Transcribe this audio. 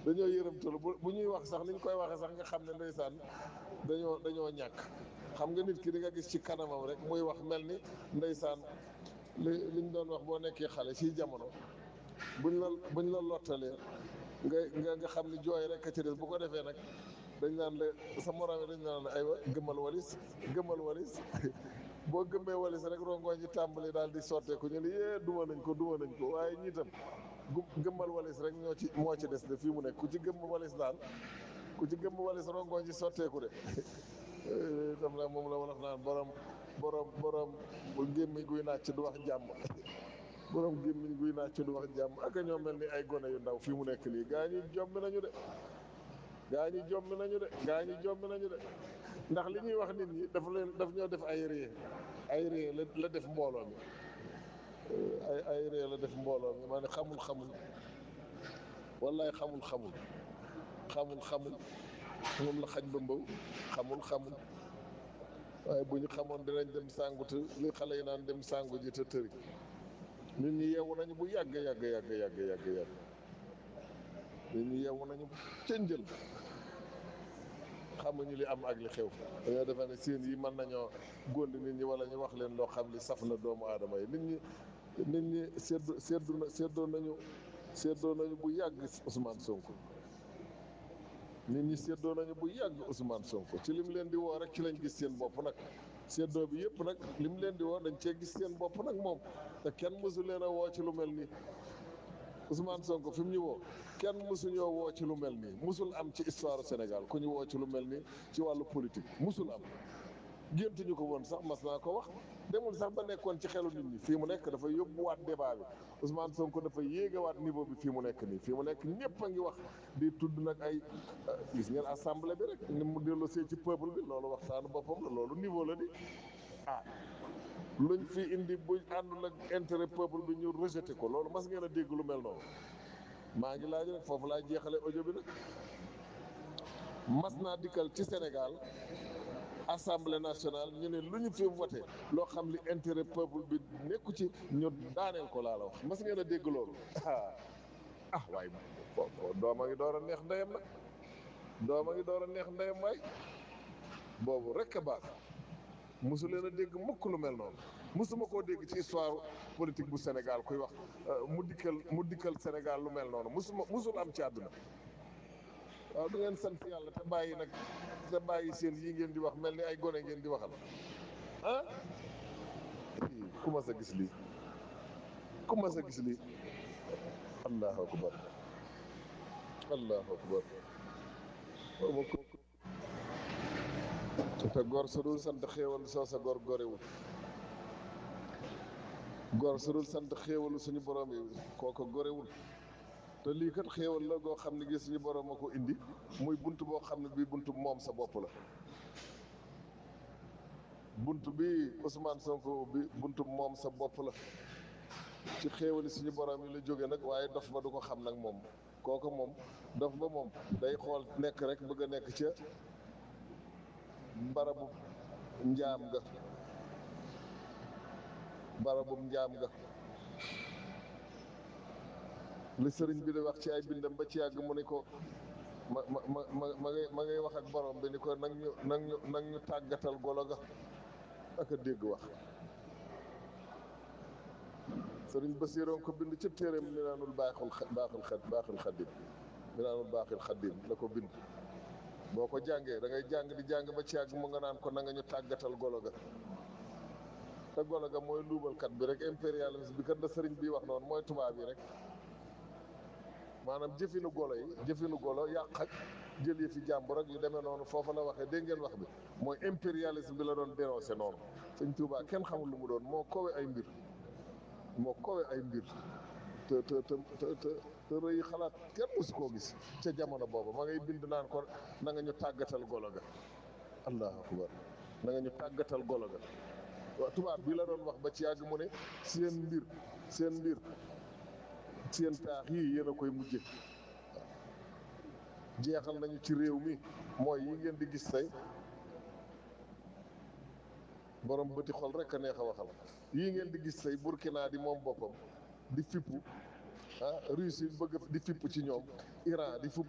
dañoo yërëmtalu bu bu ñuy wax sax ni ñu koy waxee sax nga xam ne ndeysaan dañoo dañoo ñàkk xam nga nit ki di nga gis ci kanamam rek muy wax mel ni ndeysaan li liñ doon wax boo nekkee xale ci jamono buñ la buñ la lottalee nga nga nga xam ni jooy rek a ci des bu ko defee nag dañ naan la sa morom yi dañ naan la aywa gëmmal walis gëmmal walis boo gëmmee walis rek rongoñ ji tàmbali daal di sotteeku ñu ne yee duma nañ ko duma nañ ko waaye ñii tam gu gëmmal walis rek ñoo ci moo ci des de fii mu nekk ku ci gëmm walis daal ku ci gëmm walis rongoñ ji sotteeku de tam la moom la wolof naan borom borom borom bu gémmiñ guy nàcc du wax jàmm borom gémmiñ guy nàcc du wax jàmm ak ñoo mel ni ay gone yu ndaw fii mu nekk nii gaa ñi jombi nañu de gaa ñi jombi nañu de gaa ñi jombi nañu de ndax li ñuy wax nit ñi dafa leen daf ñoo def ay ree ay ree la la def mbooloo mi ay ay ree la def mbooloo mi maa ne xamul xamul wallaay xamul xamul xamul xamul moom la xaj ba mbaw xamul xamul waaye bu ñu xamoon dinañ dem sàngu te li xale yi naan dem sàngu ji te tëri nit ñi yeewu nañu bu yàgg yàgg yàgg yàgg yàgg yàgg nit ñi yeewu nañu ca njël xamuñu li am ak li xew dañoo defe ne seen yi mën nañoo góndi nit ñi wala ñu wax leen loo xam li saf na doomu aadama yi nit ñi nit ñi seddu seddu na seddoo nañu seddoo nañu bu yàgg Ousmane Sonko nit ñi seddoo nañu bu yàgg Ousmane Sonko ci lim leen di woo rek ci lañ gis seen bopp nag seddoo bi yëpp nag lim leen di woo dañ cee gis seen bopp nag moom te kenn mësu leen a woo ci lu mel nii Ousmane Sonko fi mu ñu woo kenn mësuñoo woo ci lu mel nii musul am ci histoire Sénégal ku ñu woo ci lu mel nii ci wàllu politique musul am géntuñu ko woon sax mas naa ko wax demul sax ba nekkoon ci xelu nit ñi fii mu nekk dafa yóbbuwaat débat bi Ousmane Sonko dafa yéegawaat niveau bi fii mu nekk nii fii mu nekk ñëpp a ngi wax di tudd nag ay gis ngeen assemblée bi rek ni mu delloosee ci peuple bi loolu waxtaanu boppam la loolu niveau la di ah luñ fi indi bu àndul ak intérêt peuple bi ñu rejeté ko loolu mas ngeen a dégg lu mel noonu maa ngi laaj rek foofu laa jeexale audio bi nag mas naa dikkal ci Sénégal assemblée nationale ñu ne lu ñu fi voté loo xam li intérêt peuple bi nekku ci ñu daaneel ko laa la wax mas ngeen a dégg loolu ah ah waaye dooma ngi door a neex ndeyam nag dooma ngi door a neex ndeyam waay boobu rek a baax mosu leen a dégg mukk lu mel noonu mosuma koo dégg ci histoire politique bu Sénégal kuy wax mu dikkal mu dikkal Sénégal lu mel noonu mosuma mosul am ci àdduna waaw du ngeen sant yàlla te bàyyi nag te bàyyi seen yi ngeen di wax mel ni ay gone ngeen di waxal ah ku mas a gis lii ku mas a gis lii allahu akbar allahu akbar ma ko te gor su dul sant xéewal soo sa gor gorewul gor su dul sant xéewalu suñu borom yi kooko gorewul te lii kat xéewal la goo xam ne gi suñu borom a ko indi muy bunt boo xam ne bii bunt moom sa bopp la bunt bi Ousmane Sonko bi bunt moom sa bopp la ci xéewali suñu borom yi la jóge nag waaye dof ba du ko xam nag moom kooku moom dof ba moom day xool nekk rek bëgg a nekk ca barabu njaam ga barabu njaam ga li sëriñ bi di wax ci ay bindam ba ci yàgg mu ni ko ma ma ma ma ma ngay ma ngay wax ak borom bi ni ko nag ñu nag ñu nag ñu tàggatal golo ga ak a dégg wax sëriñ Basiiroon ko bind ci téeréem mi naanul baaxul baaxul xad baaxul xaddim mi naanul baaxul xaddim la ko bind boo ko jàngee da ngay jàng di jàng ba ci yàgg mu nga naan ko na nga ñu tàggatal golo ga te golo ga mooy luubalkat bi rek impérialisme bi kat da sëriñ bi wax noonu mooy tubaab yi rek maanaam jëfinu golo yi jëfinu golo yàq ak jël yi fi jàmbur rek yu demee noonu foofu la waxee dégg ngeen wax bi mooy impérialisme bi la doon dénoncé noonu sëñ Tuubaa kenn xamul lu mu doon moo kowe ay mbir moo kowe ay mbir te te te te te rëy xalaat kenn musu koo gis ca jamono boobu ma ngay bind naan ko na nga ñu tàggatal golo ga allahu akbar na nga ñu tàggatal golo ga waaw tubaab bi la doon wax ba ci yàgg mu ne seen mbir seen mbir seen taax yii yéen a koy mujje jeexal nañu ci réew mi mooy yi ngeen di gis tey borom bëti xol rek a neex a waxal yii ngeen di gis tey Burkina di moom boppam di fippu ah Russie bëgg di fipp ci ñoom Iran di